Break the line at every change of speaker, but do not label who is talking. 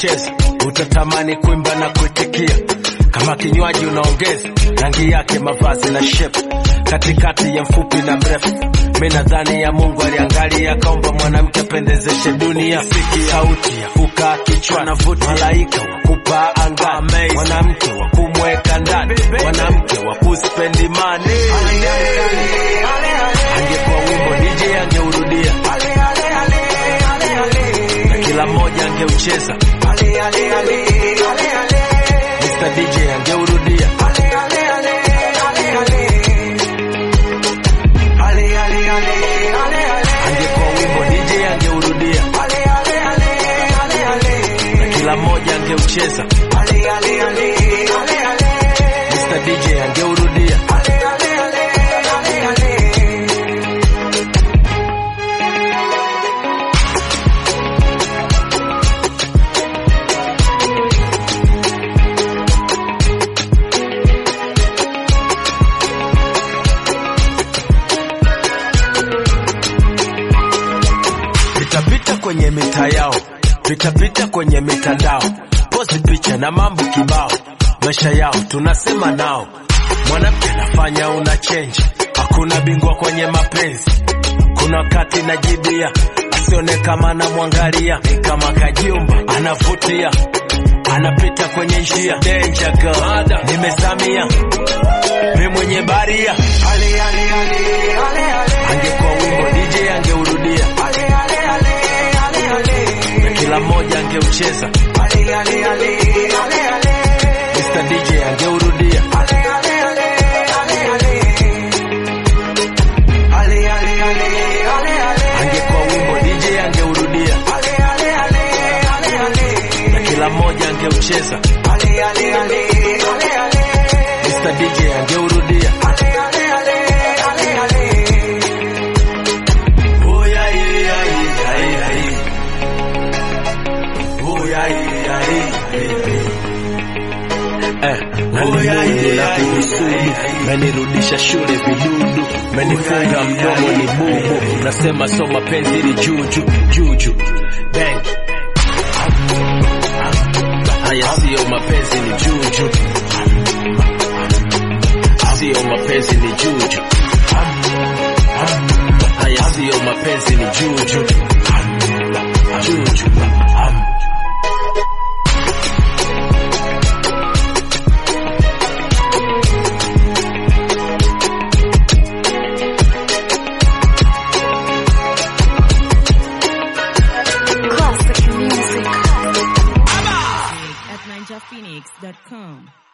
akicheza utatamani kuimba na kuitikia kama kinywaji unaongeza rangi yake mavazi na shape katikati ya mfupi na mrefu mi nadhani ya mungu aliangalia akaomba mwanamke apendezeshe dunia siki sauti ya kukaa kichwa navuti malaika wa kupaa angani mwanamke wa kumweka ndani mwanamke wa kuspendi mani angekuwa wimbo DJ angeurudia na kila mmoja angeucheza Mr. DJ angeurudia angekuwa wimbo DJ angeurudia na kila mmoja angeucheza Mr. DJ angeurudia pitapita kwenye mita yao pitapita kwenye mitandao posti picha na mambo kibao maisha yao tunasema nao mwanamke anafanya una change hakuna bingwa kwenye mapenzi kuna wakati najibia asione kama anamwangalia ni kama kajumba anavutia anapita kwenye njia danger girl nimezamia mi mwenye baria angekuwa wimbo DJ angeurudia na kila mmoja angeucheza Mr. DJ angeurudia angekuwa wimbo DJ angeurudia na kila mmoja angeucheza Mr. DJ angeurudia Oh, yeah, yeah, yeah, yeah, yeah. Oh, yeah, yeah, yeah, yeah. Eh, nalimudu na kuhusudu menirudisha shule vidudu menifunga mdomo ni bubu nasema so mapenzi ni juju juju bang haya siyo mapenzi ni juju siyo mapenzi ni juju haya siyo mapenzi ni juju juju
Classic music.
at ninjaphoenix.com.